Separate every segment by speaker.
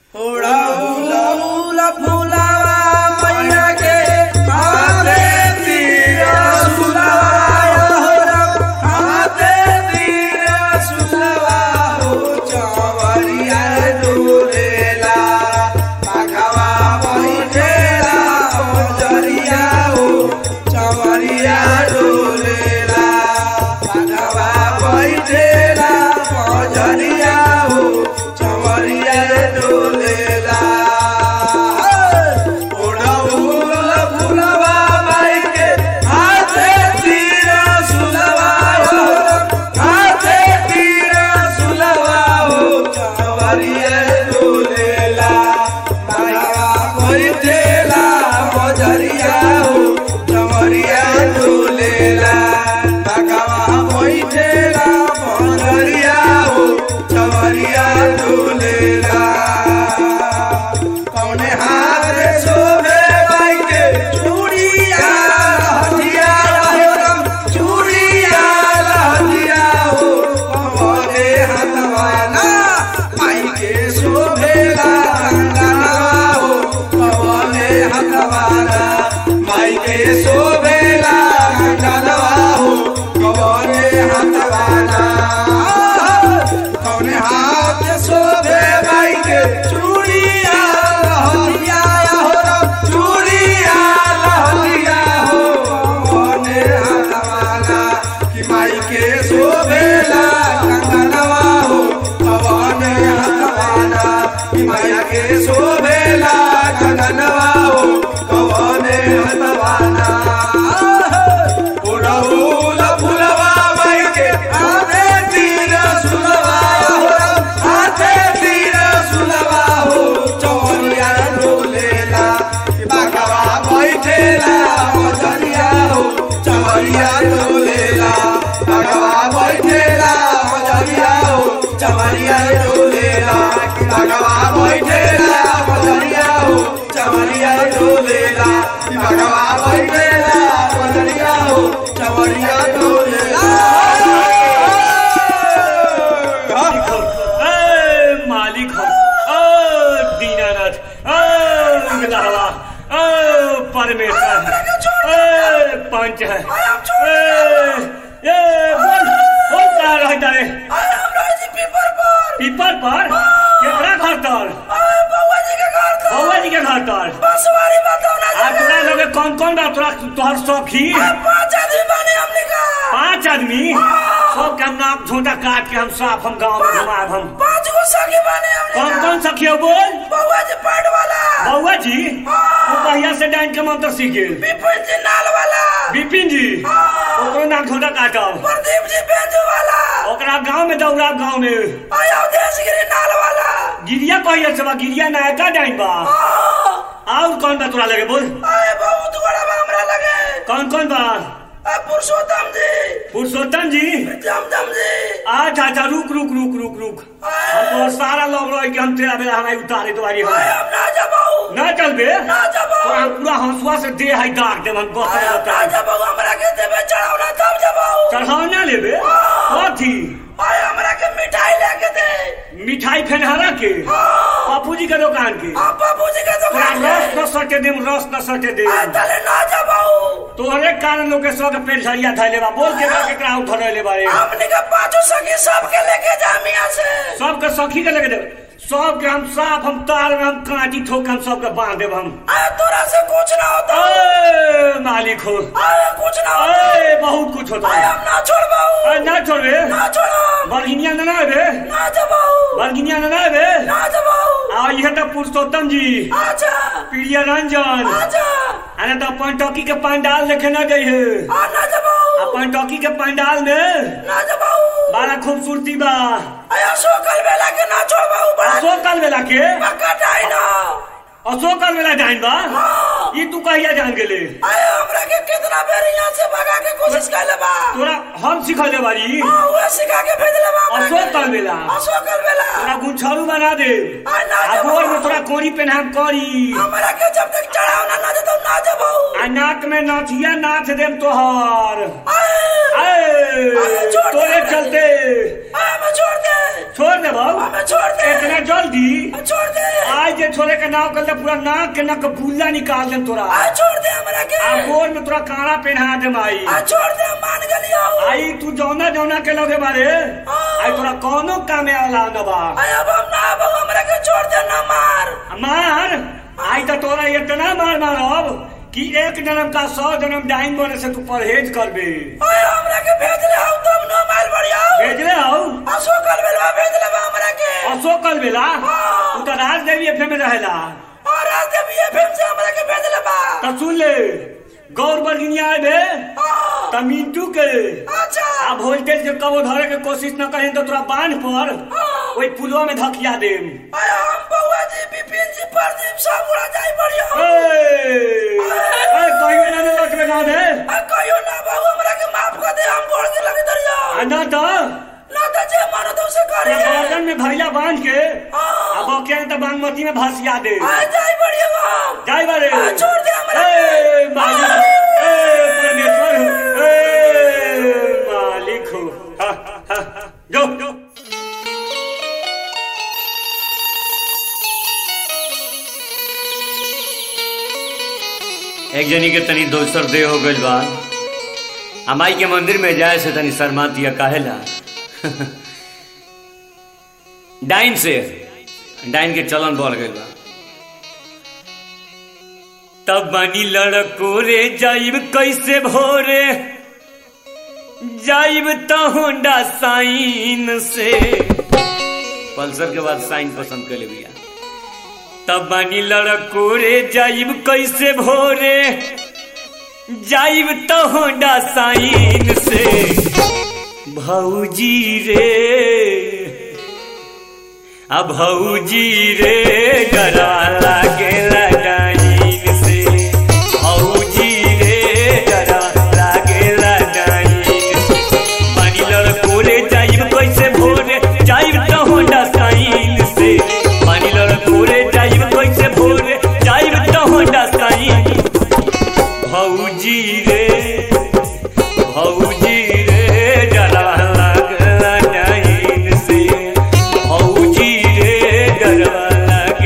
Speaker 1: पंच है ए, ए, बोल बोल कहाँ रहता है पीपर पर केकरा घर तर बउआ जी के घर तर आ तोरा लगे कौन कौन बा तोरा तोहर सखी पांच आदमी सब के हम नाक झोंटा काट के हम साफ हम गाँव में घुमाब हम कौन कौन सखी हो बोल बउआ जी वो पहिया से डाइन के मंत्र सीख गेल विपिन जी ओकरो नाक झोंटा काटब ओकरा गांव में दौड़ाब गांव में गिरिया पहिया से बा गिरिया नायका डाइन बा और कौन बा तोरा लगे बोल कौन कौन बा
Speaker 2: पुरुषोत्तम जी
Speaker 1: पुरुषोत्तम जी
Speaker 2: जमजम जी
Speaker 1: अच्छा अच्छा रुक रुक रुक रुक रुक हम तो सारा लोग रह के हम तेरा बेला हमारी उतारे तुम्हारी हम
Speaker 2: हम ना जबाऊ
Speaker 1: न चल बे
Speaker 2: ना जबाऊ
Speaker 1: तोरा पूरा हंसुआ से दे है दाग दे हम
Speaker 2: आय हम ना
Speaker 1: बता
Speaker 2: जबाऊ हमरा के देबे चढ़ावना तब जबाऊ
Speaker 1: चढ़ावना लेबे कथी
Speaker 2: आय हमरा के मिठाई लेके दे
Speaker 1: मिठाई फेनहारा के पप्पू जी के दुकान के
Speaker 2: आप बाबूजी के
Speaker 1: तोरा
Speaker 2: दुकान
Speaker 1: रस
Speaker 2: में
Speaker 1: न सटे देम रस न सटे देम
Speaker 2: आय तले ना जबाऊ
Speaker 1: तोहरे कारण लोग के सौ के पेट झरिया धैले बा बोल के केकरा उठले बारे
Speaker 2: हमने के पांचों सखी सबके लेके जा मियां से
Speaker 1: सबके सखी के लगे देब सबके हम साफ हम तार में हम कांटी ठोक के हम सबके बांध देब हम
Speaker 2: आय तोरा से कुछ ना होता
Speaker 1: ए, मालिक हो
Speaker 2: आय कुछ ना होता
Speaker 1: ए, बहुत कुछ होता
Speaker 2: आय
Speaker 1: है
Speaker 2: हम ना छोड़बाऊ
Speaker 1: ए, ना छोड़बे
Speaker 2: ना छोड़म
Speaker 1: बरगिनिया न ना बे
Speaker 2: ना जबाऊ
Speaker 1: बरगिनिया न ना बे
Speaker 2: ना जबाऊ
Speaker 1: आ यह तो पुरुषोत्तम जी
Speaker 2: आजा
Speaker 1: प्रिय रंजन
Speaker 2: आजा
Speaker 1: अरे तो पंटकी के पंडाल देखे न गई है
Speaker 2: आ ना जबाऊ
Speaker 1: आ पंटकी के पंडाल में
Speaker 2: ना जबाऊ
Speaker 1: बड़ा खूबसूरती बा
Speaker 2: आया सोकल बेला के ना छोड़बाऊ बड़ा
Speaker 1: अशोक काल बेला के
Speaker 2: पक्का टाई ना
Speaker 1: अशोक काल बेला जाइन बा
Speaker 2: हाँ।
Speaker 1: ई तू कहिया जान गेले
Speaker 2: आया हमरा के कितना बेर यहाँ से भगा के कोशिश कैले बा
Speaker 1: तोरा हम सिखले बारी
Speaker 2: हाँ उहे सिखा के भेजले बा हमरा
Speaker 1: अशोक
Speaker 2: के।
Speaker 1: काल बेला
Speaker 2: अशोकल बेला
Speaker 1: तोरा गुछरू बना दे
Speaker 2: आ ना
Speaker 1: आ
Speaker 2: जबाऊ।
Speaker 1: गोर में तोरा कोरी पहनाम करी
Speaker 2: हमरा के जब तक चढ़ाव ना ना देतो ना जबाऊ
Speaker 1: आ नाक में नथिया नाथ देम तोहर
Speaker 2: आए
Speaker 1: आए,
Speaker 2: आए, छोड़ दे
Speaker 1: तोरे
Speaker 2: हमरा के।
Speaker 1: चलते
Speaker 2: आए मैं छोड़ दे
Speaker 1: छोड़ दे बाबू
Speaker 2: हमें छोड़ दे
Speaker 1: इतना जल्दी
Speaker 2: छोड़ दे
Speaker 1: आ जे छोरे के नाव कर पूरा नाक के नक बुल्ला निकाल दे तोरा
Speaker 2: आ छोड़ दे हमरा के
Speaker 1: आ गोर में तोरा काड़ा पहना दे माई
Speaker 2: आ छोड़ दे हम मान गलियो
Speaker 1: आई तू जौना जौना के लगे बारे आई तोरा कौनो कामे वाला न बा
Speaker 2: आय अब हम ना अब हमरा के छोड़ दे ना मार
Speaker 1: मार आई तो तोरा इतना मार मारब कि एक जन्म का सौ जन्म डाइन बने से तू परहेज करबे
Speaker 2: आय हमरा के भेज ले हम तुम नो मार बढ़िया
Speaker 1: भेजले हौ
Speaker 2: असो कल बेलवा भेज ले बा हमरा के
Speaker 1: अशोक कल बेला तू तो राजदेवी एफएम में रहेला
Speaker 2: और आज जब ये फिल्म से हमरा के भेज ले बा
Speaker 1: तो सुन ले गौर बर्गिनिया आबे
Speaker 2: हाँ,
Speaker 1: त मिंटू के
Speaker 2: अच्छा
Speaker 1: आ वोल्टेज के कबो धरे के कोशिश न करें तो तोरा बांध पर ओई पुलवा में धकिया देम
Speaker 2: आय हम बउआ जी बिपिन जी प्रदीप सब उड़ा जाई बढ़िया
Speaker 1: ए ए कहियो ना न लटवे ना दे
Speaker 2: आ कहियो ना बाबू हमरा के माफ कर दे हम गोड़ के लगे दरिया
Speaker 1: आ ना तो
Speaker 2: ना तो जे मानो तो से करे
Speaker 1: गर्दन में भैया बांध के आ बके त बागमती में भासिया दे
Speaker 2: आ जाई बढ़िया हम
Speaker 1: जाई बारे
Speaker 2: आ, छोड़ दे हमरा
Speaker 1: ए
Speaker 2: के।
Speaker 1: मालिक ए परमेश्वर हो ए मालिक हो हा, हा, हा। जो जो एक जनी के तनी दोसर दे हो गइल बा आ माई के मंदिर में जाए से तनी शर्मा दिया काहेला डाइन से डाइन के चलन बढ़ गइल बा तब बनी लड़को रे जाइब कैसे भोरे जाइब तो होंडा साइन से पल्सर के बाद साइन पसंद कर ले भैया तब बनी लड़को रे जाइब कैसे भोरे जाइब तो होंडा साइन से भौजी रे अब भौजी रे डरा लागे लगाइन से भौजी रे डरा लागे लगाइन पानी लड़को रे जाइब कैसे भोरे जाइब तो होंडा साइन से पानी लड़को रे जाइब कैसे भोरे जाइब तो होंडा साइन भौजी रे भौजी रे डरा लागला डाइन से भौजी रे डरा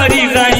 Speaker 1: करी रानी